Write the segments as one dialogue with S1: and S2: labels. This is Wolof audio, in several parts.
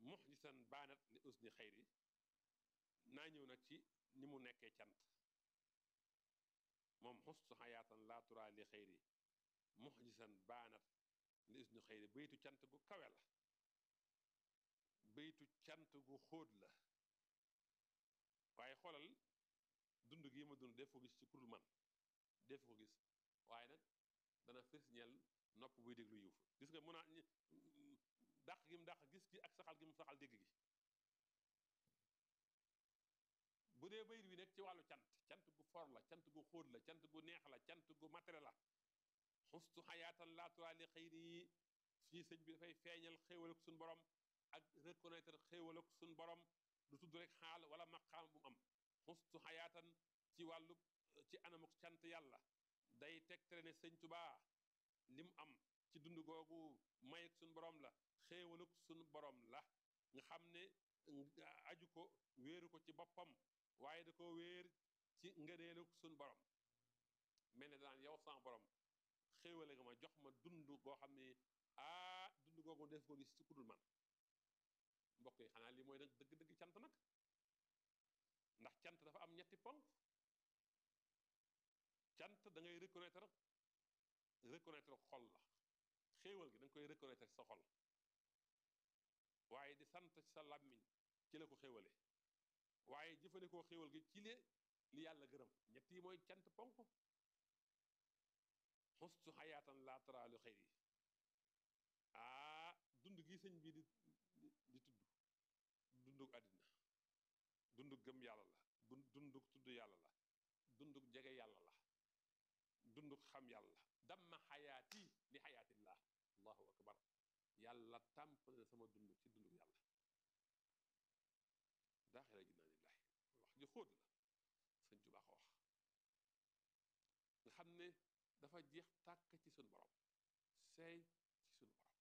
S1: muxjisan baanat li usni xayri naa ñëw nag ci ni mu nekkee cant moom xustu xayaatan laa turaa li xayri muxjisan baanat li usni xayri baytu cant gu kawe la baytu cant gu xóot la waaye xoolal dund gi ma dund def ko gis ci kurul man def ko gis waaye nag dana fës ñeel nopp buy déglu yiw gis nga mun a dàq gi mu dàq gis gi ak saxal gi mu saxal dégg gi bu dee bayit wi nekk ci wàllu cant cant gu for la cant gu xóot la cant gu neex la cant gu matériel la xustu xayaatan laa li xëyri yi fii sëñ bi dafay feeñal xéewal ak suñu borom ak reconnaître xéewal ak suñu borom du tudd rek xaal wala maqaam bu mu am xustu xayaatan ci wàllu ci anamuk cant yàlla day tegtale ne sëñ Tubaa li mu am ci dund googu may ak suñu borom la xéewaluk suñu borom la nga xam ne aju ko wéeru ko ci boppam waaye da ko wéer ci ngëneeluk suñu borom mel ne daan yow sama borom xéewale nga ma jox ma dund goo xam ne ah dund googu def ko gis ci kudul man mbokk yi xanaa lii mooy nag dëgg-dëgg cant nag ndax cant dafa am ñetti ponk cant da ngay reconnaître reconnaître xol la xéewal gi da nga koy reconnaître sa xol waaye di sant ci sa làmmiñ ci la ko xéewale waaye jëfandikoo xéewal gi ci le li yàlla gërëm ñett yi mooy cant ponk xustu xayaatan laa taraalu xëy yi aa dund gi sëñ bi di di tudd dundug àddina dundug gëm yàlla la dundug tudd yàlla la dundug jege yàlla la dundug xam yàlla damma xayaati li xayaatillah allahu akbar yàlla tàmpale sama dund ci dundug yàlla daaxira jinaanillahi wax ji xóot la sëñ Tuubaa ko wax nga xam ne dafa jeex tàkk ci suñu borom seey ci suñu borom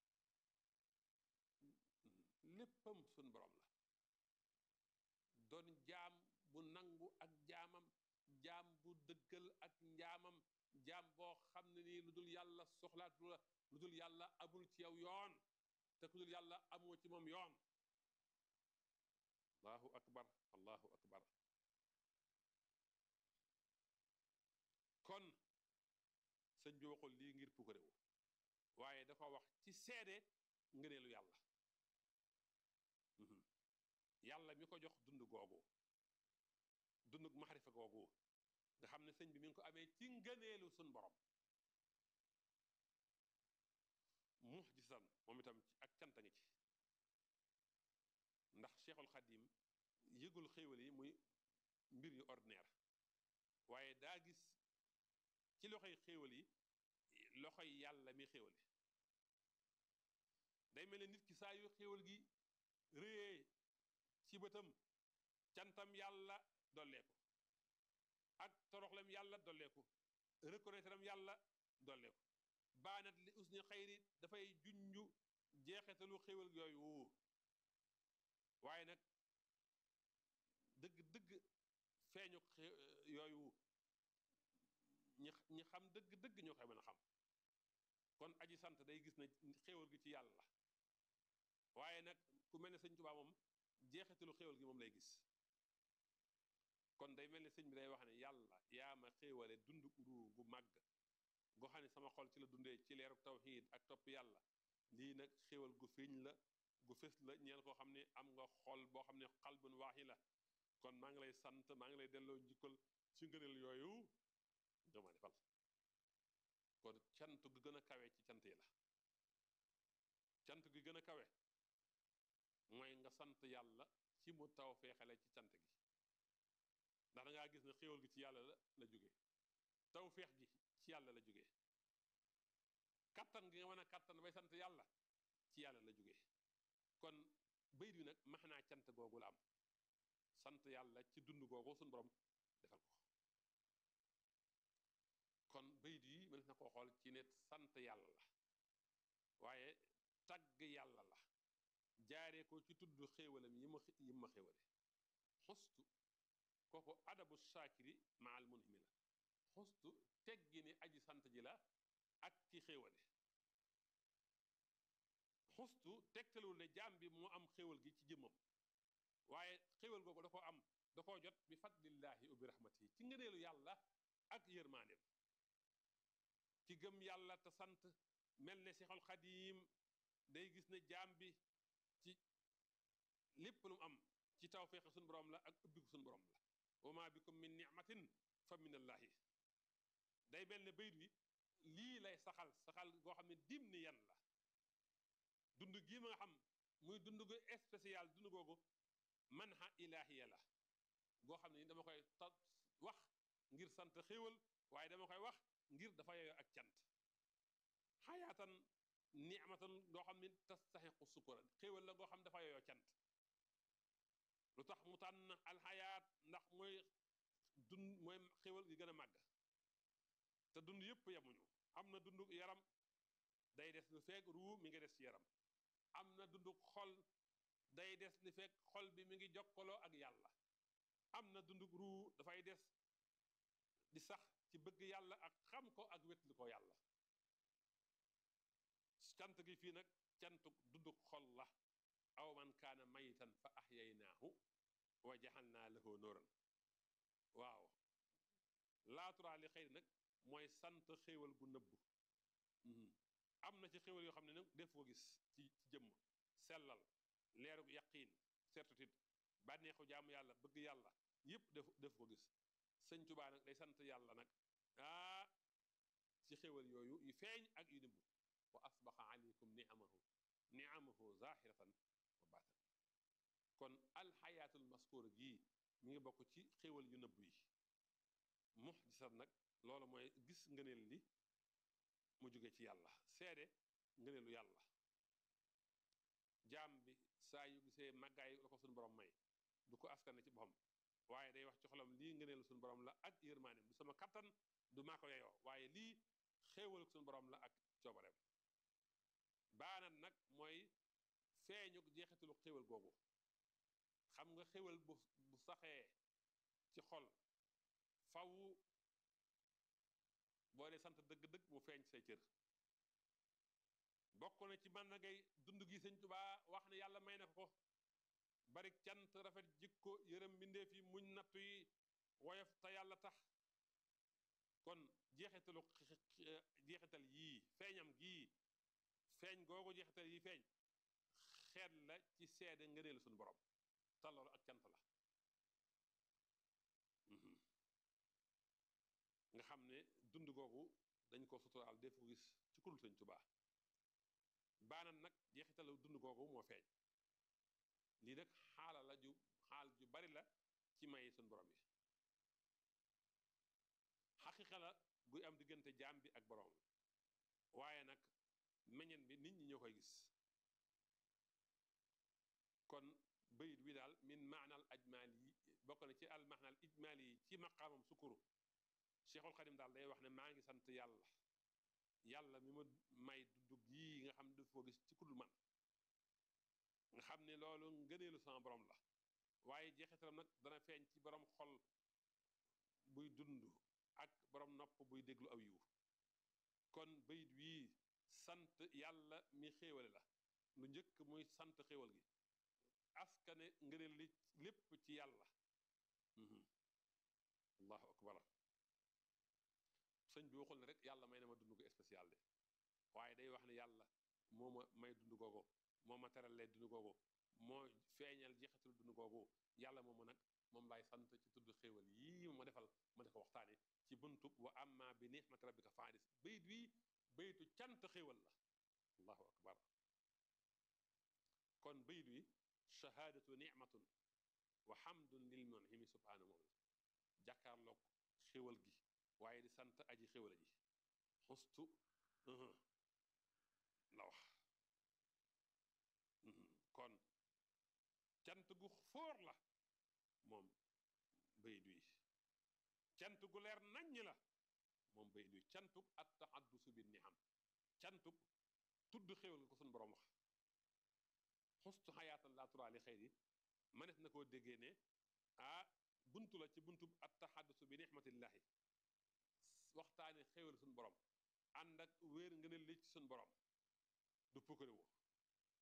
S1: léppam suñu borom la doon jaam bu nangu ak jaamam jaam bu dëggal ak njaamam jaam boo xam ne nii lu dul yàlla soxlaatu la lu dul yàlla amul ci yow yoon te ku dul yàlla amoo ci moom yoon allahu akbar allahu akbar kon sëñ bi waxul lii ngir pukarewu waaye dafa wax ci seede ngëneelu yàlla yàlla mi ko jox dund googu dundug maxarifa googu nga xam ne sëñ bi mi ngi ko amee ci ngëneelu sun borom muxjisan moom itam ak canta ngi ci ndax cheikhul xadim yëgul xéewal yi muy mbir yu ordinaire waaye daa gis ci loxoy xéewal yi loxoy yàlla mi xéewale day mel ne nit ki saa yu xéewal gi réyee ci bëtam cantam yàlla dolleeku ak toroxlem yàlla dolleeku reconnaître am yàlla dolleeku baanat li usni xayri dafay junju jeexetalu xéewal yooyu waaye nag dëgg dëgg feeñu yooyu ñi ñi xam dëgg dëgg ñoo koy mën a xam kon aji sant day gis na xéewal gi ci yàlla la waaye nag ku mel ne sëñ Tuubaa moom jeexitalu xéewal gi moom lay gis kon day mel ne sëñ bi day wax ne yàlla yaa ma xéewale dund uru gu màgg goo xam ne sama xol ci la dundee ci leeru tawxiid ak topp yàlla lii nag xéewal gu fiñ la gu fës la ñeel koo xam ne am nga xol boo xam ne xalbun waaxi la kon maa ngi lay sant maa ngi lay delloo njukkal ci ngëneel yooyu nga ma defal kon cant gu gën a kawe ci cant yi la cant gi gën a kawe mooy nga sant yàlla ci mu taw feexale ci cant gi ndax da ngaa gis ne xéewal gi ci yàlla la la jóge taw feex gi ci yàlla la jóge kattan gi nga mën a kattan bay sant yàlla ci yàlla la jóge kon bayit wi nag max naa cant googu la am sant yàlla ci dund googu suñu borom defal ko kon bayit yi mënees na koo xool ci ne sant yàlla la waaye tagg yàlla la jaaree ko ci tudd xéewalam yi ma yi ma xéewale xustu kooku adabu shaakiri maal munhimi la xustu teggi ni aji sant ji la ak ki xéewale xustu tegtalul ne jaam bi moo am xéwal gi ci jëmmam waaye xéwal googu da koo am da koo jot bi fadlillahi wa bi rahmatihi ci ngëneelu yàlla ak yërmaaneem ki gëm yàlla te sant mel ne Seexul Xadiim day gis ne jaam bi ci lépp lu mu am ci tawféex suñu borom la ak ubbiku suñu borom la wa ma bikum min nicmatin fa min allahi day mel ne bayit wi lii lay saxal saxal goo xam ne dim ni yan la dund gii ma nga xam muy dund gu spécial dund googu manha ilahiya la goo xam ne ni dama koy ta wax ngir sant xéewal waaye dama koy wax ngir dafa yeyoo ak cant xayaatan nicmatan goo xam ne tastaxiqu sukura xéewal la goo xam dafa yeyoo cant lu tax mu tànn alxayaat ndax mooy dund mooy xéewal gi gën a màgg te dund yëpp yemuñu am na dund yaram day des lu fekk ruu mi ngi des ci yaram am na dund xol day des li fekk xol bi mi ngi jokkaloo ak yàlla am na dund ruu dafay des di sax ci bëgg yàlla ak xam ko ak wetli ko yàlla cant gi fii nag cantu dunduk xol la aw man kaana mayitan fa ahyaynaahu wa jaxalnaa lahu nuuran waaw laaturaa li xëy nag mooy sant xéewal gu nëbbu am na ci xéewal yoo xam ne nag def ko gis ci ci jëmm sellal leerug yaqiin certitude bànneexu jaamu yàlla bëgg yàlla yépp def def ko gis sëñ Tuubaa nag day sant yàlla nag ah ci xéewal yooyu yu feeñ ak yu nëbbu wa asbaxa aleykum niamahu niamahu zahiratan wa baatan kon alxayaatul maskuura gii mi ngi bokk ci xéewal yu nëbb yi muxjisat nag loolu mooy gis ngëneel li mu jóge ci yàlla seede ngëneelu yàlla jaam bi saa yu gisee màggaay la ko suñu borom may du ko askane ci boppam waaye day wax ci xolam lii ngëneelu suñu borom la ak yërmaaneem du sama kattan du maa ko yeyoo waaye lii xéewalu suñu borom la ak coobareem baanat nag mooy feeñu jeexitalu xéewal googu xam nga xéewal bu bu saxee ci xol faw boo dee sant dëgg-dëgg mu feeñ say cër bokk na ci man na ngay dund gi sëñ Tubaa wax ne yàlla may na ko bari cant rafet jikko yërëm mbindeef yi muñ nattu yi woyof te yàlla tax kon jeexitalu jeexital yii feeñam gii feeñ googu jeexital yii feeñ xeet la ci seede ngëneelu suñu borom te loolu ak cant la nga xam ne dund googu dañ ko suturaal def ko gis ci kurul sëñ Tubaa baanam nag jeexitalu dund googu moo feeñ lii nag xaala la ju xaal ju bari la ci may suñu borom yi xaqiqa la guy am diggante jaam bi ak borom waaye nag meññeen bi nit ñi ñoo koy gis kon bayit wi daal min maanal ajmaal yi bokk na ci al maanal ijmaal yi ci maqaamam sukuru cheikhul xadim daal day wax ne maa ngi sant yàlla yàlla mi ma may dugg yii nga xam ne daf ko gis ci kudul man nga xam ne loolu ngëneelu sama borom la waaye jeexitalam nag dana feeñ ci borom xol buy dund ak borom nopp buy déglu aw yiw kon bayit wii sant yàlla mi xéewale la lu njëkk muy sant xéewal gi askane ngëneel li lépp ci yàlla allahu akbar sëñ bi waxul ne rek yàlla may na ma dund ko spécial de waaye day wax ne yàlla moo ma may dund googu moo ma teralee dund googu moo feeñal jeexital dund googu yàlla moomu nag moom laay sant ci tudd xéewal yii ma defal ma di ko waxtaane ci buntub wa amma bi nixmati rabbika faadis bayit wii bayitu cant xéewal la allahu akbar kon bayit wi shahaadatu nicmatun wa xamdun lil munhimi subhaanahu moom la jàkkaarloog xéewal gi waaye di sant aji xéwala ji xustu la wax kon cant gu foor la moom bayit wi cant gu leer naññ la moom bayit wi cantuk at taxaddusu bi ni am cantuk tudd xéwal nga ko suñu borom wax xustu xayaatan laa turaali xëy yi manes na koo déggee ne ah buntu la ci buntu at taxaddusu bi nixmatillahi waxtaane xéwal suñu borom ànd ak wéer ngëneel li ci suñu borom du pukkariwu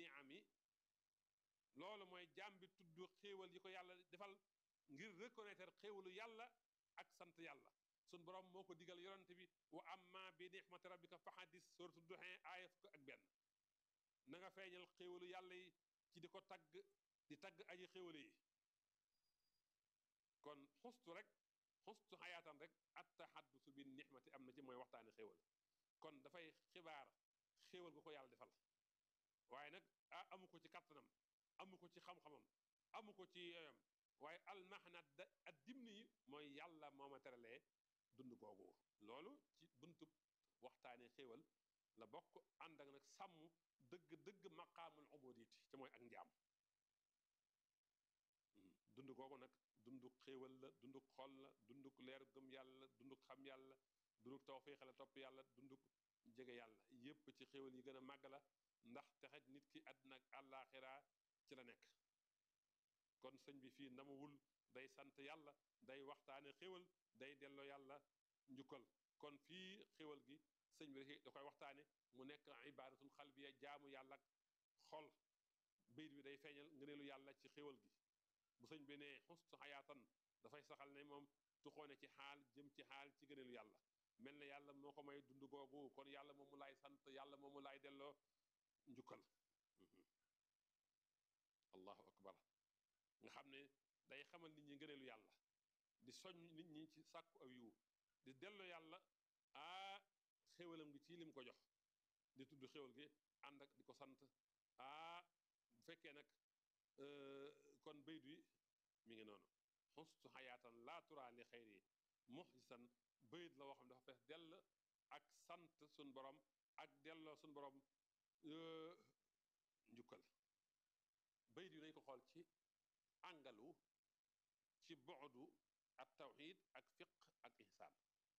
S1: niami loolu mooy jaam bi tudd xéewal yi ko yàlla defal ngir reconnaître xéewalu yàlla ak sant yàlla sun borom moo ko digal yonante bi wa amma bi nixmati rabbika fa xadis suratu duxin aaya fukk ak benn na nga feeñal xéewalu yàlla yi ci di ko tagg di tagg aji xéewale yi kon xustu rek xustu xayaatan rek at taxaddusu bi nixmati am na ci mooy waxtaani xéewal kon dafay xibaar xéewal gu ko yàlla defal waaye nag ah amu ko ci kàttanam amu ko ci xam-xamam amu ko ci yoyam waaye almaxna da ak dimni yi mooy yàlla moo ma teralee dund googu loolu ci buntub waxtaane xéewal la bokk ànd ak nag sàmm dëgg dëgg maqaamul ubudiyati ci mooy ak njaam dund googu nag dunduk xéewal la dunduk xol la dunduk leer gëm yàlla dunduk xam yàlla dunduk tawfiix la topp yàlla dunduk jege yàlla yépp ci xéewal yi gën a màgg la ndax texej nit ki àddina ak àllaaxira ci la nekk kon sëñ bi fii ndamawul day sant yàlla day waxtaane xéwal day delloo yàlla njukkal kon fii xéwal gi sëñ bi da koy waxtaane mu nekk ibaadatul xalbiya jaamu yàlla ak xol bayit bi day feeñal ngëneelu yàlla ci xéwal gi bu sëñ bi ne xustu xayaatan dafay saxal ne moom tuxoone ci xaal jëm ci xaal ci ngëneelu yàlla mel na yàlla moo ko may dund googu kon yàlla moomu laay sant yàlla moomu laay delloo njukkal allahu akbar nga xam ne day xamal nit ñi ngëneelu yàlla di soñ nit ñi ci sàkku aw yiw di dellu yàlla aa xéwalam gi ci lim ko jox di tudd xéwal gi ànd ak di ko sant aa bu fekkee nag kon bayt wi mi ngi noonu xustu xayaatan laa turaa li xayri muxsisan bayit la woo xam dafa fees dell ak sant sun borom ak delloo sun borom njukkal bayit wi nañ ko xool ci àngalu ci bu'du ak tawxid ak fiq ak ihsaan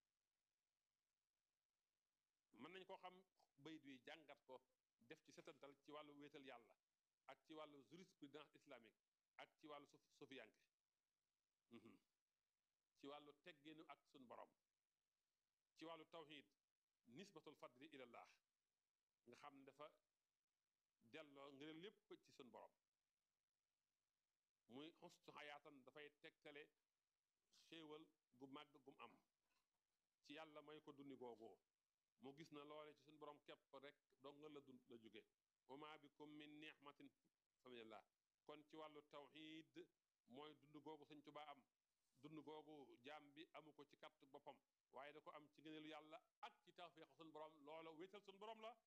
S1: mën nañ koo xam bayit wi jàngat ko def ci setantal ci wàllu wéetal yàlla ak ci wàllu jurisprudence islamique ak ci wàllu sofiyanke ci wàllu tegginu ak sun borom ci wàllu tawxid nisbatul fadli ilallah nga xam ne dafa delloo ngir lépp ci sun borom muy xustu xayaatan dafay tegtale xéewal gu màgg gum am ci yàlla may ko dundi googu mu gis na loole ci suñu borom képp rek dong nga la dund la jóge wama bikum min nixmatin faminallah kon ci wàllu tawxid mooy dund googu sëñ Tuubaa am dund googu jaam bi amu ko ci katt boppam waaye da ko am ci ngëneelu yàlla ak ci tawfeexu suñu borom loola wéetal suñu borom la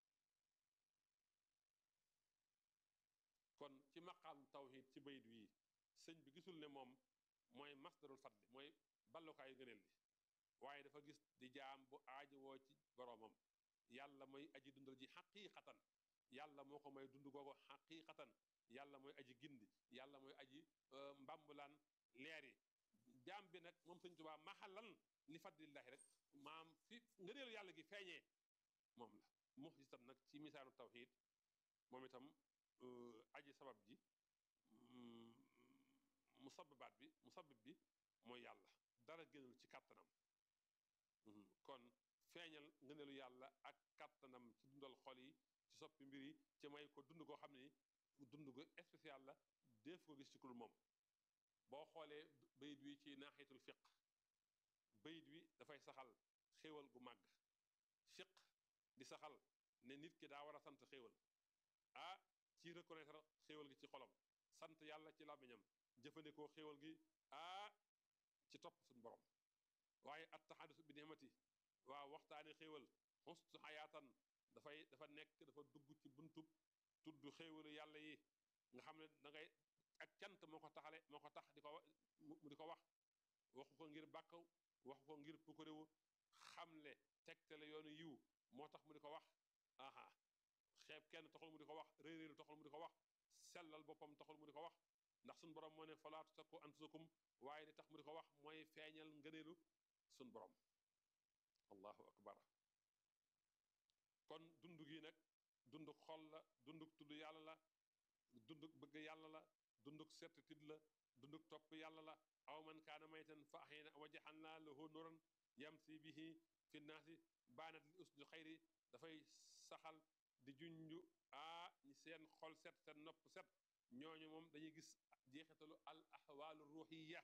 S1: kon ci maqaam tawxid ci bayit wii sëñ bi gisul ne moom mooy masdarul fadli mooy ballukaayu ngëneel li waaye dafa gis di jaam bu aajowoo ci boroomam yàlla mooy aji dundal ji xaqiiqatan yàlla moo ko may dund googu xaqiiqatan yàlla mooy aji gindi yàlla mooy aji mbambulaan leer yi jaam bi nag moom sëñ Tuubaa maxalan li fadlillahi rek maam fi ngëneelu yàlla gi feeñee moom la muxjisam nag ci misaanu tawxid moom itam aji sabab ji musababaat bi musabib bi mooy yàlla dara génnul ci kàttanam kon feeñal ngëneelu yàlla ak kàttanam ci dundal xol yi ci soppi mbir yi ci may ko dund koo xam ne dund gu spécial la def ko gis ci kul moom boo xoolee bayit wi ci naaxiyatul fiq bayit wi dafay saxal xéewal gu màgg fiq di saxal ne nit ki daa war a sant xéewal ah ci reconnaître xéewal gi ci xolam sant yàlla ci làmmiñam jëfandikoo xéewal gi ah ci topp suñu borom waaye at taxadus bi ni'mati waaw waxtaane xéewal xustu xayaatan dafay dafa nekk dafa dugg ci buntub tudd xéewalu yàlla yi nga xam ne da ngay ak cant moo ko taxale moo ko tax di ko mu di ko wax waxu ko ngir bàkk waxu ko ngir pukkariwu xamle tegtale yoonu yiw moo tax mu di ko wax aha xeeb kenn taxul mu di ko wax réeréeru taxul mu di ko wax sellal boppam taxul mu di ko wax ndax suñ borom moo ne falaa tusakku anfusakum waaye li tax mu di ko wax mooy feeñal ngëneelu suñ borom allahu akbar kon dund gi nag dunduk xol la dunduk tudd yàlla la dunduk bëgg yàlla la dunduk certitude la dunduk topp yàlla la aw man kaana maytan fa ahyayna wa jaxalnaa lahu nuuran yamsi bihi fi nnaasi baanat li usdu xayri dafay saxal di junju aa ñi seen xol set seen nopp set ñooñu moom dañuy gis jeexitalu al ahwaalu ruuxiya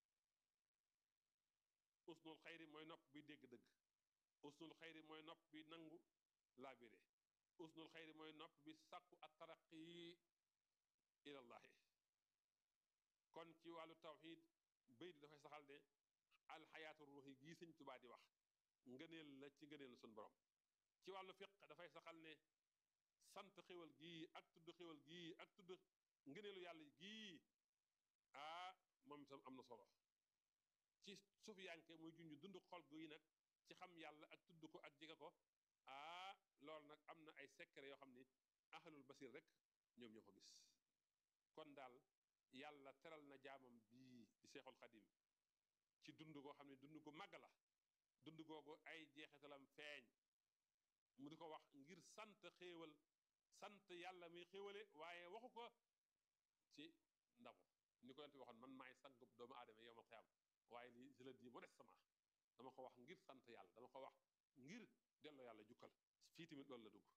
S1: usnul xayri mooy nopp bi dégg dëgg usnul xayri mooy nopp bi nangu laabire usnul xayri mooy nopp bi sàkku at taraqi ilallahi kon ci wàllu tawxid bayt dafay saxal ne alxayaatu ruuxi gii sëñ Tubaa di wax ngëneel la ci ngëneel la suñ borom ci wàllu fiq dafay saxal ne sant xéwal gii ak tudd xéwal gii ak tudd ngëneelu yàlla gii ah moom itam am na solo ci sufiyanke muy junj dund xol gi nag ci xam yàlla ak tudd ko ak jege ko ah loolu nag am na ay secret yoo xam ni ahlul basir rek ñoom ñoo ko gis kon daal yàlla teral na jaamam bii di seexul xadim ci dund koo xam ne dund gu màgg la dund googu ay jeexitalam feeñ mu di ko wax ngir sant xéewal sant yàlla muy xéewale waaye waxu ko ci ndamu ni ko yonte waxoon man maay sang doomu aadama yow ma xiyam waaye lii je le dis modestement dama ko wax ngir sant yàlla dama ko wax ngir delloo yàlla jukkal fii tamit loolu la dugg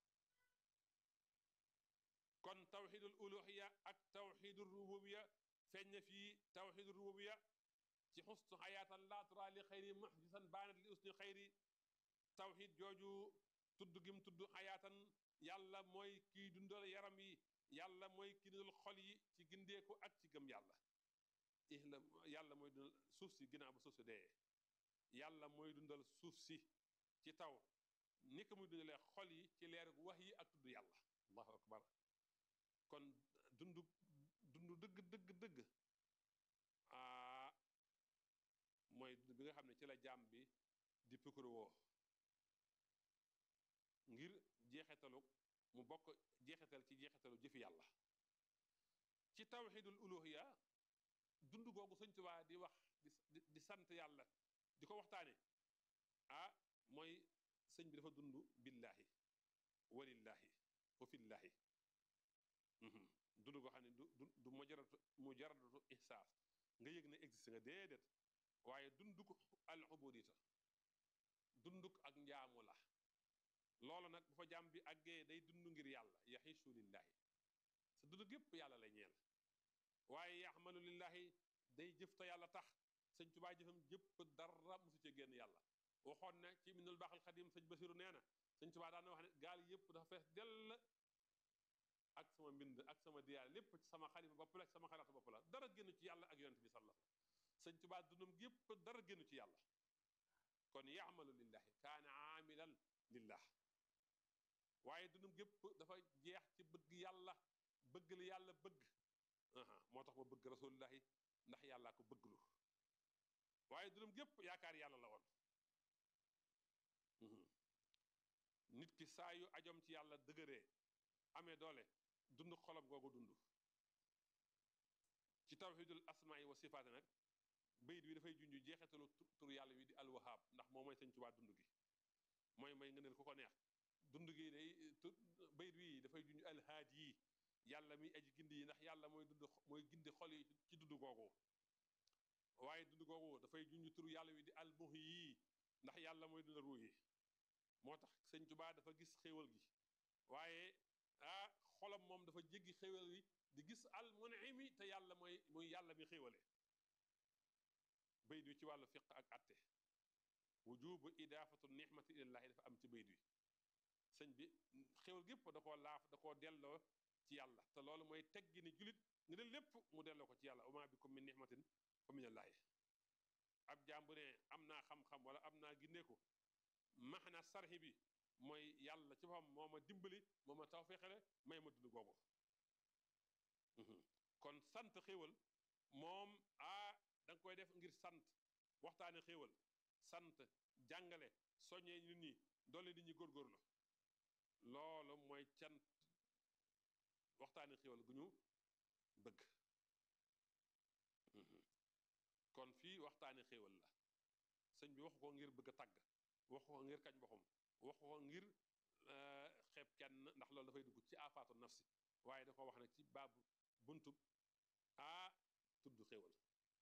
S1: kon tawxidul uluhiya ak tawxidul rububiya feeñ na fii tawxidul rububiya ci xusnu xayaatan laa tura li xayri muxdisan baanat li usni xayri tawxid jooju tudd gim tudd xayaatan yàlla mooy kiy dundal yaram yi yàlla mooy ki dundal xol yi ci gindeeku ak ci gëm yàlla ihla yàlla mooy dundal suuf si ginnaaw ba suuf si dee yàlla mooy dundal suuf si ci taw ni ko muy dundalee xol yi ci leer wax yi ak tudd yàlla allahu akbar kon dund dund dëgg dëgg dëgg ah mooy dund bi nga xam ne ci la jaam bi di pikuru woo ngir jeexitalu mu bokk jeexital ci jeexitalu jëfi yàlla ci tawxidul uluhiya dund googu sëñ Tuubaa di wax di di sant yàlla di ko waxtaane ah mooy sëñ bi dafa dund billaahi walillaahi wa fillaahi dund goo xam ne du du du mujarradu mujarradu ihsaas nga yëg ne existe nga déedéet waaye dunduk al ubudita dunduk ak njaamu la loolu nag bu fa jàmm bi àggee day dund ngir yàlla yaxiisu lillaahi sa dund gépp yàlla la ñeel waaye yaxmalu lillaahi day jëf te yàlla tax sëñ Tubaa jëfam jëpp dara musu ci génn yàlla waxoon ne ci minul baaxal xadim sëñ Basiru nee na sëñ Tubaa daan na wax ne gaal yëpp dafa fees dell ak sama mbind ak sama diyaar lépp ci sama xalima bopp la ak sama xalaatu bopp la dara génn ci yàlla ak yonent bi sallallahu alayhi wasallam sëñ Tubaa dundam gépp dara génn ci yàlla kon yaxmalu lillahi kaana aamilan lillah waaye dundam gépp dafa jeex ci bëgg yàlla bëgg li yàlla bëgg moo tax ma bëgg rasulullahi ndax yàllaa ko bëgglu waaye dundam gépp yaakaar yàlla la woon nit ki saa yu ajom ci yàlla dëgëree amee doole dund xolam googu dund ci tawxidul asmaa wa sifaati nag bayit wi dafay junj jeexetalu tur yàlla wi di alwahaab ndax moo mooy sëñ Tuubaa dund gi mooy may ngëneel ku ko neex dund gi day bayit wi dafay junj alhaad yi yàlla mi aji gindi yi ndax yàlla mooy dund mooy gindi xol yi ci dund googu waaye dund googu dafay junj tur yàlla wi di almuhyi yi ndax yàlla mooy dund ruu yi moo tax sëñ Tuubaa dafa gis xéewal gi waaye ah xolam moom dafa jéggi xéewal yi di gis al munimi te yàlla mooy muy yàlla mi xéewale bayit wi ci wàllu fiq ak atte wujubu idaafatu nixmati ilallahi dafa am ci bayit wi sëñ bi xéwal gépp da koo laaf da koo delloo ci yàlla te loolu mooy teggi ni julit ni la lépp mu delloo ko ci yàlla wama bikum min nixmatin fa minallaahi ab jaam bu ne am naa xam-xam wala am naa ginneeku maxna sarxi bi mooy yàlla ci boppam moo ma dimbali moo ma tawfeexale may ma dund googu kon sant xéwal moom ah da nga koy def ngir sant waxtaane xéwal sant jàngale soññee nit ñi doole nit ñi góorgóorlu loolu mooy cant waxtaane xéwal gu ñu bëgg kon fii waxtaane xéwal la sëñ bi waxu ko ngir bëgg a tàgg waxu ko ngir kañ boxum waxu ko ngir xeeb kenn ndax loolu dafay dugg ci afaatu nafsi waaye da ko wax nag ci baabu buntub aa tudd xéwal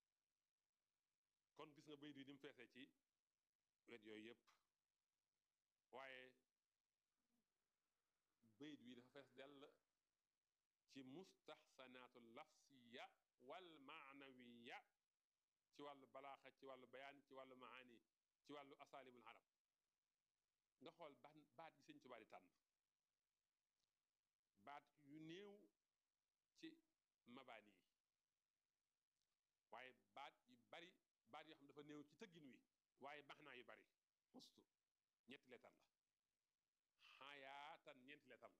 S1: kon gis nga bayit yi ni mu feesee ci wet yooyu yépp waaye bayit wi dafa fees dell ci mustaxsanaatu lafsiya wal maanawiya ci wàllu balaaxa ci wàllu bayaan ci wàllu maani ci wàllu asaalibul arab nga xool ban baat yi sëñ Tuubaa di tànn baat yu néew ci mabaani yi waaye baat yu bari baat yoo xam dafa néew ci tëggin wi waaye maxnaa yu bari xustu ñetti leetar la xayaatan ñeenti leetar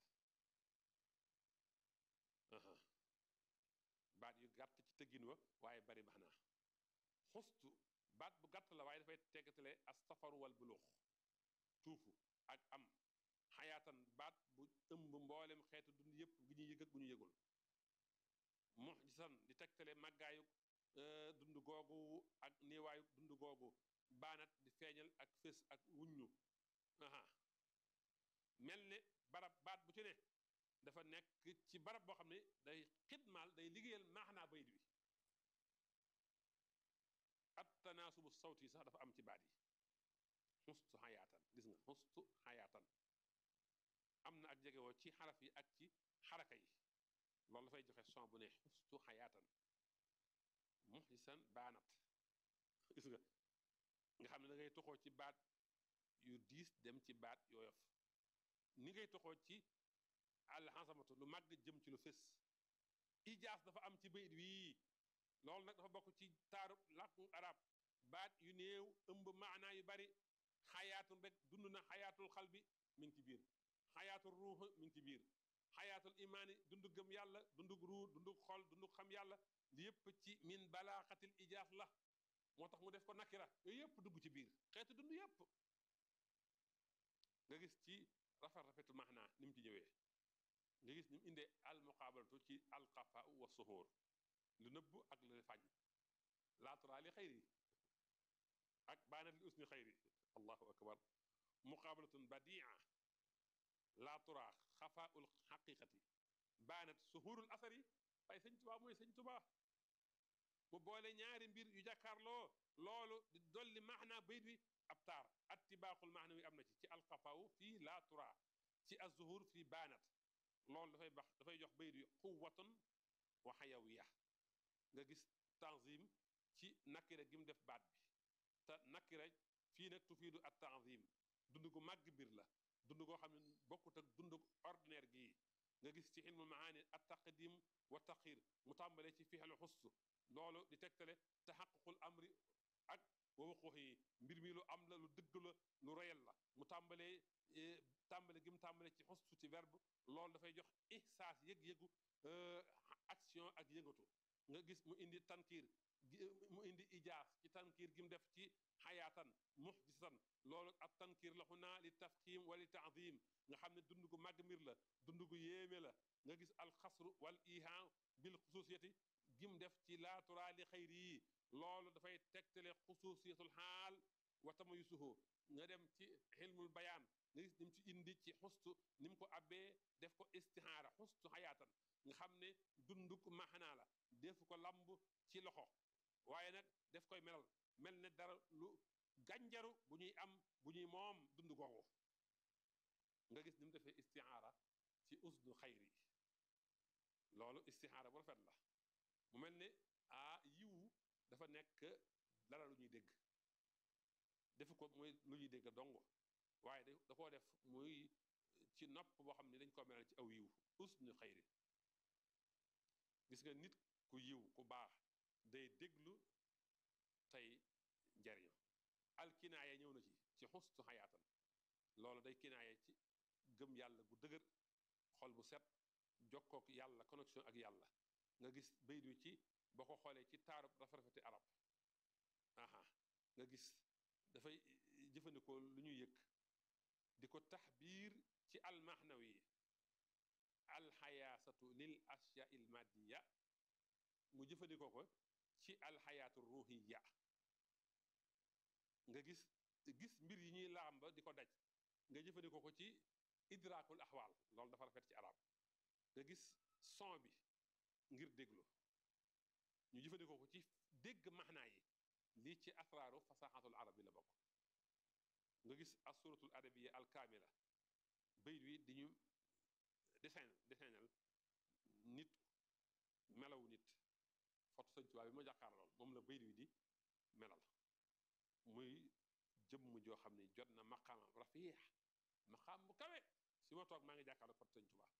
S1: la baat yu gàtt ci tëggin wa waaye bari maxnaa xustu baat bu gàtt la waaye dafay teggatale astafaru wal bulux tuufu ak am xayaatan baat bu ëmb mboolem xeetu dund yépp gi ñu yëg ak gu ñu yëgul muxjisan di tegtale màggaayu dund googu ak néewaayu dund googu baanat di feeñal ak fés ak wuññu aha mel ne barab baat bu ci ne dafa nekk ci barab boo xam ne day xidmaal day liggéeyal maaxnaa bayit wi at tanaasubu sawti sax dafa am ci baat yi xustu xayaatan gis nga xustu xayaatan am na ak jegewoo ci xaraf yi ak ci xaraka yi loolu dafay joxe son bu ne xustu xayaatan muxjisan baanat gis nga nga xam ne da ngay toxoo ci baat yu diis dem ci baat yooyof ni ngay toxoo ci alxasamatu lu màgg jëm ci lu fés ijaas dafa am ci bayit wii loolu nag dafa bokk ci taarub làkku arab baat yu néew ëmb maanaa yu bari xayaatul rek dund na xayaatul xal bi mi ngi ci biir xayaatul ruux mi ngi ci biir xayaatul imaani dundu gëm yàlla dundug ruu dundug xol dundug xam yàlla li yëpp ci min balaaxatil ijaas la moo tax mu def ko nakira yooyu yëpp dugg ci biir xeetu dund yëpp nga gis ci rafet rafetu maanaa ni mu ci ñëwee nga gis ni mu indee al muqaabalatu ci alxafa wa suhur lu nëbb ak lu fañ laaturaa li xayri ak baanat li usni xayri allahu akbar muqaabalatun badia laaturaa xafaaul xaqiqati baanat suhurul asari waaye sëñ tubaa mooy sëñ tubaa mu boole ñaari mbir yu jàkkaarloo loolu di dolli maanaa bayit wi ab taar attibaaxul maana wi am na ci ci alxafaaw fii laaturaa ci azuhur fii baanat loolu dafay bax dafay jox bayit wi quwwatun wa xayawiya nga gis tanzim ci nakira gi mu def baat bi te nakira fii nag tufiidu at tanzim dund gu màgg mbir la dund goo xam ne bokkut ak dund ordinaire gii nga gis ci ilmul maani at taqdim wa taxir mu tàmbalee ci fixelu xustu loolu di tegtale taxaququl amri ak wa waxux yi mbir mi lu am la lu dëgg la lu reyal la mu tàmbalee tàmbale gi mu tàmbalee ci xustu ci verbe loolu dafay jox ihsaas yëg-yëgu action ak yëngatu nga gis mu indi tankiir mu indi ijaas ci tankiir gi mu def ci xayaatan muxjisan loolu ak tankiir la xunaa li tafxim wala li taadim nga xam ne dund gu màgg mbir la dund gu yéeme la nga gis alxasru wal ihaan bil xususiyati gi mu def ci laaturaa li xayri yi loolu dafay tegtale xususiyatul xaal wa tamayusuhu nga dem ci xilmul bayaan nga gis ni mu ci indi ci xustu ni mu ko abbee def ko istixaara xustu xayaatan nga xam ne dunduk maxanaa la def ko lamb ci loxo waaye nag def koy melal mel ne dara lu gànjaru bu ñuy am bu ñuy moom dund googu nga gis ni mu defee istixaara ci usnu xayri loolu istixaara bu rafet la mu mel ne ah yiwu dafa nekk dara lu ñuy dégg defu ko muy lu ñuy dégg dong waaye da koo def muy ci nopp boo xam ne dañ ko melal ci aw yiw usnu xayri gis nga nit ku yiw ku baax day déglu tey njariñu alkinaaya ñëw na ci ci xustu xayaatan loolu day kinaaya ci gëm yàlla gu dëgër xol bu set jokkook yàlla connexion ak yàlla nga gis bayit wi ci boo ko xoolee ci taarub rafet-rafeti arab aha nga gis dafay jëfandikoo lu ñuy yëg di ko taxbiir ci almahnawi alxayaasatu lil ashya il madiya mu jëfandikoo ko ci alxayaatu ruhiya nga gis gis mbir yi ñuy laamba di ko daj nga jëfandikoo ko ci idraakul axwaal loolu dafa rafet ci arab nga gis son bi ngir déglu ñu jëfandikoo ko ci dégg maxnaa yi lii ci asraaru fasaxatul arab bi la bokk nga gis asuratul adabiya alkaamila bayit wi di ñu dessin dessinal nit bi ma jàkkaar lool moom la bayit wi di melal muy jëmm joo xam ne jot na maqaamam rafiix maqaam bu kawe si ma toog maa ngi jàkkaarloog fot sëñ Tuubaa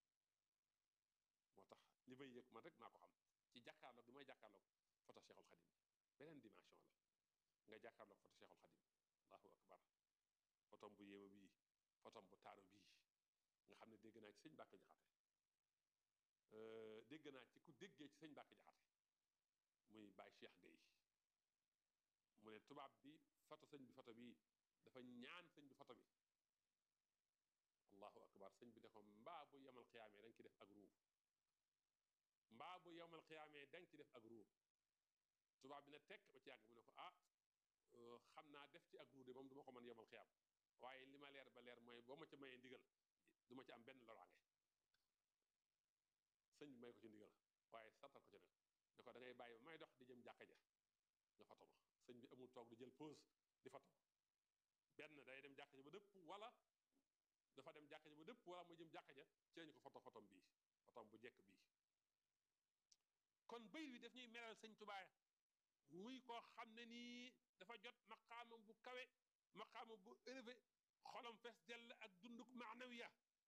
S1: moo tax li may yëg man rek maa ko xam ci jàkkaarloog gi may jàkkaarloog foto Cheikhul Xadim beneen dimension la nga jàkkaarloog foto Cheikhul Xadim allahu akbar fotom bu yéema bii fotom bu taaru bii nga xam ne dégg naa ci sëñ Mbàkke Jaxate dégg naa ci ku déggee ci sëñ Mbàkke Jaxate muy Baye Cheikh Gueye mu ne tubaab bi foto sëñ bi foto bii dafa ñaan sëñ bi foto bi allahu akbar sëñ bi ne ko mbaa bu yemal xiyaamee danga ci def ak ruuf mbaa bu yemal xiyaamee danga ci def ak ruuf tubaab bi ne tekk ba ci yàgg mu ne ko ah xam naa def ci ak ruuf de moom du ma ko mën yemal xiyaam waaye li ma leer ba leer mooy boo ma ca mayee ndigal du ma ci am benn loraange sëñ bi may ko ci ndigal waaye sartal ko ci nag ne ko da ngay bàyyi ba may dox di jëm jàkka ja nga foto ma sëñ bi amul toog di jël pause di foto benn day dem jàkka ja ba dëpp wala dafa dem jàkka ja ba dëpp wala mu jëm jàkka ja ci lañu ko foto fotom bii fotom bu jekk bii kon bayit wi daf ñuy melal sëñ Tuubaa muy koo xam ne nii dafa jot maqaama bu kawe maqaama bu élevé xolam fees dell ak dunduk maanawiya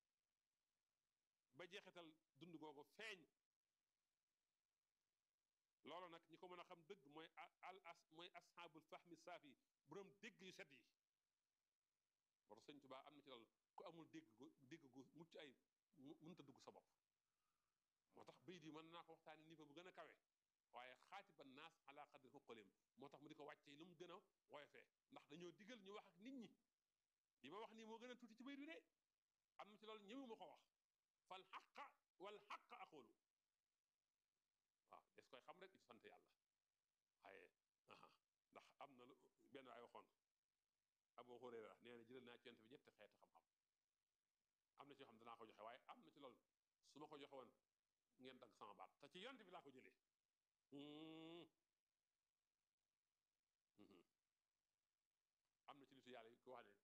S1: ba jeexital dund googu feeñ loolu nag ñi ko mën a xam dëgg mooy al as mooy asxaabul fahmi saafi boroom dégg yu set yi war sëñ Tuubaa am na ci loolu ku amul dégg gu dégg gu mucc ay mënta dugg sa bopp moo tax bayit yi mën naa ko waxtaane niveau bu gën a kawe waaye xaatiba naas ala qadri xuqalim moo tax mu di ko wàccee lu mu gën a woyofee ndax dañoo digal ñu wax ak nit ñi li ma wax nii moo gën a tuuti ci bayit wi de am na ci loolu ñëwu ma ko wax fal xaqa wal xaqa aqulu waaw des koy xam rek ci sant yàlla waaye ndax am na lu benn ay waxoon Abu Hurayra nee na jëlal naa ci yonent bi ñetti xeeti xam-xam am na ci yoo xam danaa ko joxe waaye am na ci loolu su ma ko joxe woon ngeen dagg sama baat te ci yonent bi laa ko jëlee am na ci nitu yàlla yi ko wax ne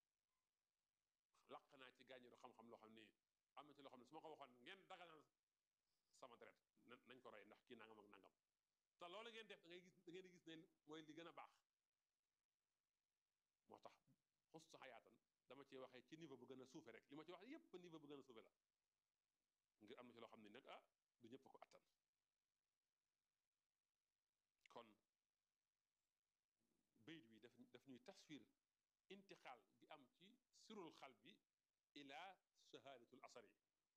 S1: laq naa ci gàññeeru xam-xam loo xam ni am na ci loo xam ne su ma ko waxoon ngeen daganal sama deret nañ ko rey ndax kii nangam ak nangam te loolu ngeen def da ngay gis da ngeen di gis ne mooy li gën a baax moo tax xustu xayaatan dama ci waxee ci niveau bu gën a suufe rek li ma ci wax yépp niveau bu gën a suufe la ngir am na ci loo xam ne nag ah du ñëpp ko attan kon bayit wi daf daf ñuy taswir intixaal gi am ci sirul xal bi ila shahadatul asari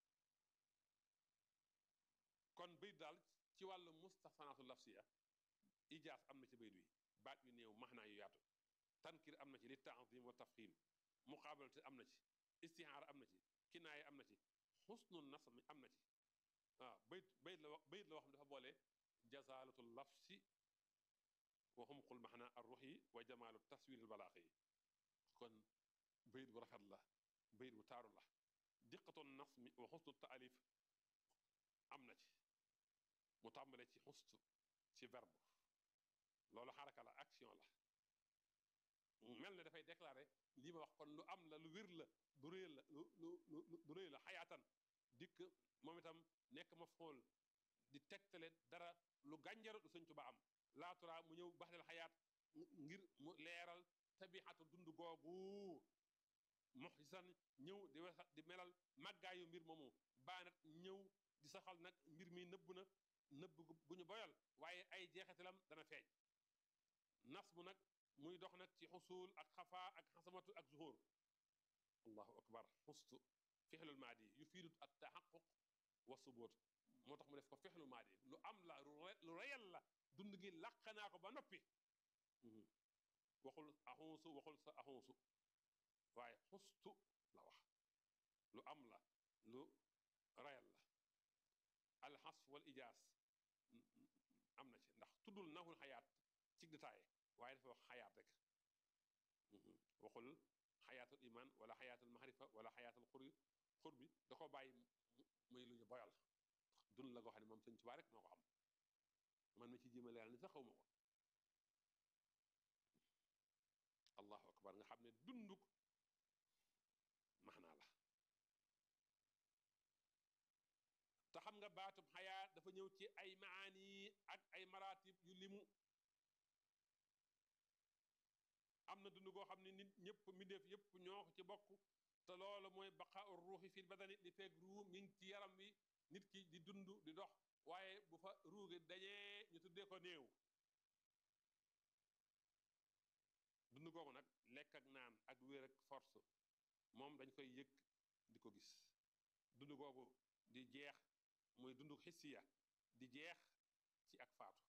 S1: kon bayit daal ci wàllu mustahsanatul lafsiya ijaas am na ci bayit wi baat yu néew maxnaa yu yaatu tankir am na ci li taazim wa tafxim muqaabalate am na ci istihaara am na ci kinaaya am na ci xusnu nasmi am na ci waaw bayit bayit la wax bayit la wax dafa boole jazalatul lafsi wa xumqul maxna ar ruxi wa jamaalu taswiril balaaxi kon bayit bu rafet la bayit bu taaru la diqatu nasmi wa xusnu taalif am na ci mu tàmbale ci xustu ci verbe loolu xaraka la action la mel ne dafay déclaré lii ma wax kon lu am la lu wér la du réy la lu lu du réy la xayaatan dikk moom itam nekk ma fool di tegtale dara lu gànjaru lu sëñ Tuba am laatura mu ñëw baxdel xayaat ngir mu leeral tabixatu dund googu muxsan ñëw di wesa di melal màggaayu mbir moomu baanat ñëw di saxal nag mbir mi nëbb na nëbb gu ñu boyal waaye ay jeexitalam dana feeñ nas bu nag muy dox nag ci xusul ak xafaa ak xasamatu ak zuhur allahu akbar xustu fixlul maadi yu fiidut ak taxaquq wa suboot moo tax mu def ko fixlul maadi lu am la lu reyal la dund gi làq naa ko ba noppi waxul axunsu waxul sa axunsu waaye xustu la wax lu am la lu reyal la alxas wal ijaas am na ci ndax tuddul naxul xayaat ci détail waaye dafa wax xayaat rek waxul xayaatul iman wala xayaatul maxrifa wala xayaatul xur xur bi da ko bàyyi muy lu ñu boyal dund la goo xam ne moom sëñ Tuubaa rek moo ko xam man ma ci jéem a leeral ni sax xaw ma ko allahu akbar nga xam ne dunduk maxnaa la te xam nga baatub xayaa dafa ñëw ci ay maani ak ay maratib yu limu am na dund goo xam ne nit ñëpp mbindeef yëpp ñoo ko ci bokk te loolu mooy baqaa ur ruuxi fil badani li feeg ruu mi ngi ci yaram wi nit ki di dund di dox waaye bu fa ruugi dañee ñu tuddee ko néew dund googu nag lekk ak naan ak wér ak force moom dañ koy yëg di ko gis dund googu di jeex muy dund xissiya di jeex ci ak faatu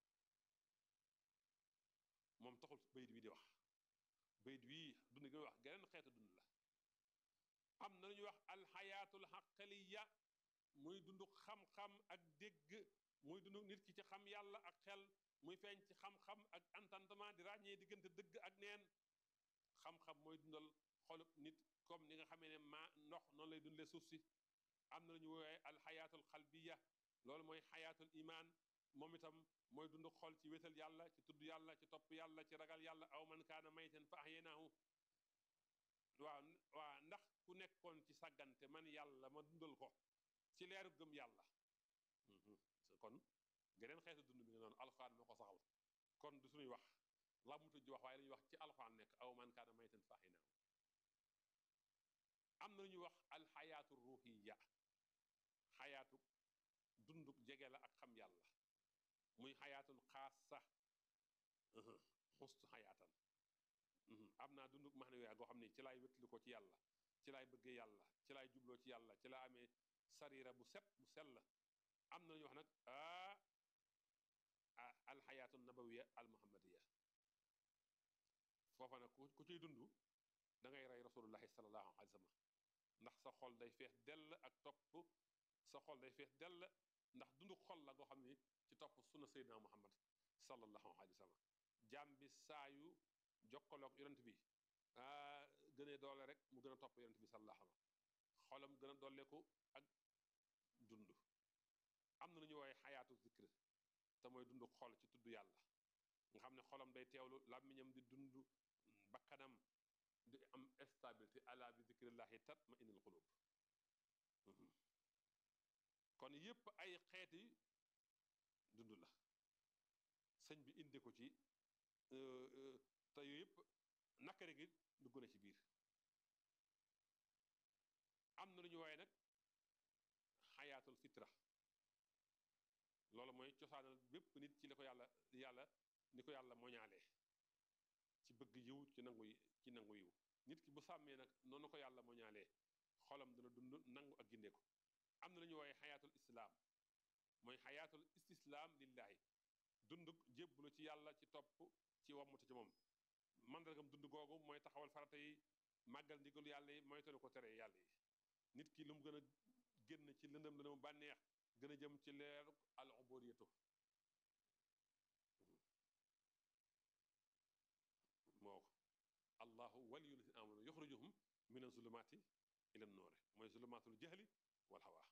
S1: moom taxul bayit wi di wax bayit wii dund gi muy wax geneen xeetu dund la am na lu ñuy wax alxayaatul xaqaliya muy dund xam-xam ak dégg muy dund nit ki ci xam yàlla ak xel muy feeñ ci xam-xam ak entendement di ràññee diggante dëgg ak neen xam-xam mooy dundal xolub nit comme ni nga xamee ne ma ndox noonu lay dundee suuf si am na lu ñu woowee alxayaatul xalbiya loolu mooy xayaatul imaan moom itam mooy dund xol ci wétal yàlla ci tudd yàlla ci topp yàlla ci ragal yàlla aw man kaana maytan fa ahyaynahu waaw waaw ndax ku nekkoon ci sàggante man yàlla ma dundal ko ci leeru gëm yàlla kon geneen xeetu dund bi nga noonu alxuraan moo ko saxal kon du suñuy wax lamutu ji wax waaye la ñuy wax ci alxuraan nekk aw man kaana maytan fa ahyaynahu am na lu ñuy wax alxayaatu ruuxiya xayaatu dunduk jege la ak xam yàlla muy xayaatul xaasa xustu xayaatan am naa dunduk max ne yaa goo xam ne ci laay wétli ko ci yàlla ci laay bëggee yàlla ci laay jubloo ci yàlla ci laa amee sarira bu set bu sell am na lu ñuy wax nag a alxayaatu nabawiya al muhammadiya foofa nag ku ciy dund da ngay rey rasulullahi sallallahu alayhi wa sallam ndax sa xol day feex dell ak topp sa xol day feex dell ndax dundu xol la goo xam ni ci topp sunna seydina muhammad sallallahu alayhi wa sallam jaam bi saayu jokkaloog yonent bi gënee doole rek mu gën a topp yonent bi sallallahu alayhi wa sallam xolam gën a dolleeku ak dund am na lu ñu woowee xayaatu zikr te mooy dund xol ci tudd yàlla nga xam ne xolam day teewlu làmmiñam di dund bakkanam di am stabilité ala bi zikrillahi tatma innul qulub kon yépp ay xeeti dund la sëñ bi indi ko ci te yooyu yépp nakare gi dugg na ci biir am na lu ñu wooye nag xayaatul fitra loolu mooy cosaanal bépp nit ci li ko yàlla yàlla ni ko yàlla moñaalee ci bëgg yiw ci nangu ci nangu yiw nit ki bu sàmmee nag noonu ko yàlla moñaalee xolam dana dund nangu ak gindeeku am na lu ñu wooye xayaatul islaam mooy xayaatul istislaam lillahi dund jébbalu ci yàlla ci topp ci wammute ci moom mandargam dund googu mooy taxawal farata yi màggal ndigalu yàlla yi mooy tanu ko tere yàlla yi nit ki lu mu gën a génn ci lëndëm lëndëm bànneex gën a jëm ci leeru al ubudiyatu moo ko allahu waliyul lazina amanu yuxrijuhum min azulumaati ila noore mooy zulumaatul jahli wal hawa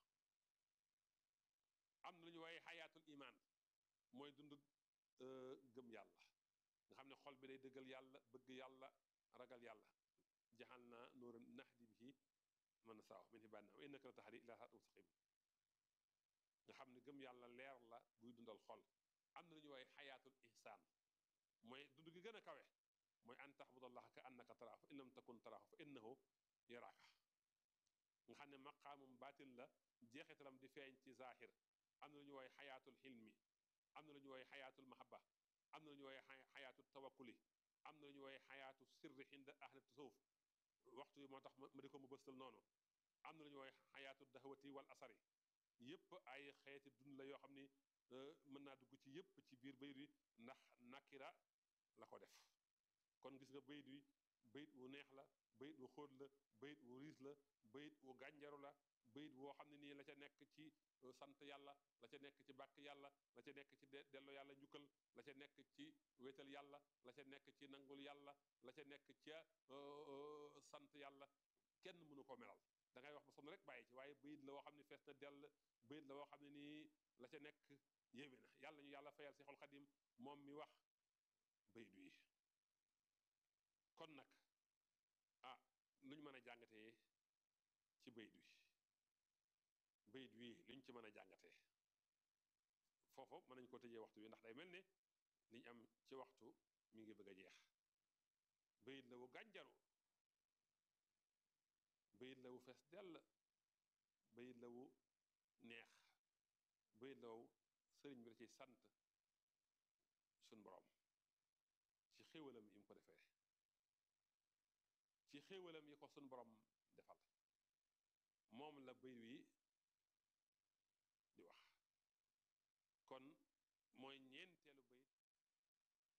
S1: am na lu ñu waaye xayaatul imaan mooy dund gëm yàlla nga xam ne xol bi day dëggal yàlla bëgg yàlla ragal yàlla jaxal naa nuura nahdi bihi man saaw min ibaadinaa wa innaka la tahdi ilaa siraatin mustaqim nga xam ne gëm yàlla leer la buy dundal xol am na lu ñu waaye xayaatul ihsaan mooy dund gi gën a kawe mooy an taxbudallaha ka annaka taraahu fa in lam takun taraahu fa innahu yaraaka nga xam ne maqaamum baatin la jeexitalam di feeñ ci zaahir am na lu ñu wooye xayaatul xilmi am na lu ñu wooye xayaatul mahaba am na lu ñu wooye xayaatul tawakkuli am na lu ñu wooye xayaatu sirri xinda ahli tasawuf waxtu yi moo tax ma di ko mu bëstal noonu am na lu ñu wooye xayaatul dahwati wal asari yépp ay xeeti dund la yoo xam ni mën naa dugg ci yépp ci biir bayit wi ndax nakira la ko def kon gis nga bayit wi bayit wu neex la bayit wu xóot la bayit wu riis la bayit wu gànjaru la bayit woo xam ne nii la ca nekk ci sant yàlla la ca nekk ci bàkk yàlla la ca nekk ci delloo yàlla njukkal la ca nekk ci wéetal yàlla la ca nekk ci nangul yàlla la ca nekk ca sant yàlla kenn mënu ko melal da ngay wax ba sonn rek bàyyi ci waaye bayit la woo xam ne fees na dell bayit la woo xam ne nii la ca nekk yéeme na yàlla ñu yàlla fayal si xol xadim moom mi wax bayit wi kon nag ah lu ñu mën a jàngatee ci bayit wi bayit wi lu ñu ci mën a jàngatee foofu mën nañ ko tëjee waxtu wi ndax day mel ne liñ am ci waxtu mi ngi bëgg a jeex bayit la wu gànjaru bayit la wu fees dell bayit la wu neex bayit la wu sëriñ bi da ciy sant suñ borom ci xéewalam yi mu ko defee ci xéewalam yi ko suñ borom defal moom la bayit wi